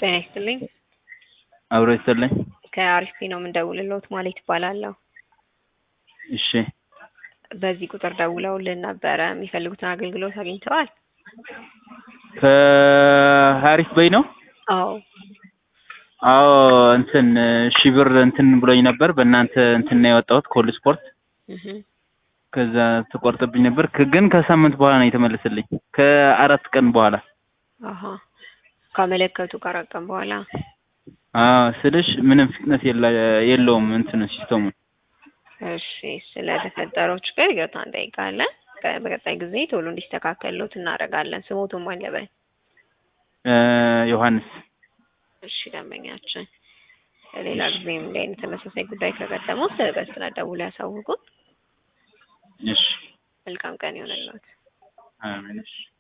ጤና ይስጥልኝ። አብሮ ይስጥልኝ። ከአሪፍ ነው የምንደውልልዎት ማለት ይባላለሁ። እሺ በዚህ ቁጥር ደውለውልን ነበረ። የሚፈልጉትን አገልግሎት አግኝተዋል? ከሀሪፍ በይ ነው? አዎ አዎ እንትን ሺህ ብር እንትን ብሎኝ ነበር። በእናንተ እንትን ነው የወጣሁት ኮል ስፖርት። እህ ከዛ ተቆርጥብኝ ነበር ክ- ግን ከሳምንት በኋላ ነው የተመለሰልኝ። ከአራት ቀን በኋላ አሀ ካመለከቱ ከአራት ቀን በኋላ አዎ ስልሽ ምንም ፍጥነት የለ- የለውም እንትኑ ሲስተሙ። እሺ ስለተፈጠረው ችግር ይቅርታ እንጠይቃለን። ከ- በቀጣይ ጊዜ ቶሎ እንዲስተካከልሎት እናደርጋለን። ስሞቱን ማን ልበል? እ ዮሐንስ እሺ ደንበኛችን ሌላ ጊዜም እንዲህ አይነት ተመሳሳይ ጉዳይ ከገጠመው በፍጥነት ደውለው ያሳውቁን። እሺ መልካም ቀን ይሆንልዎት። አሜን እሺ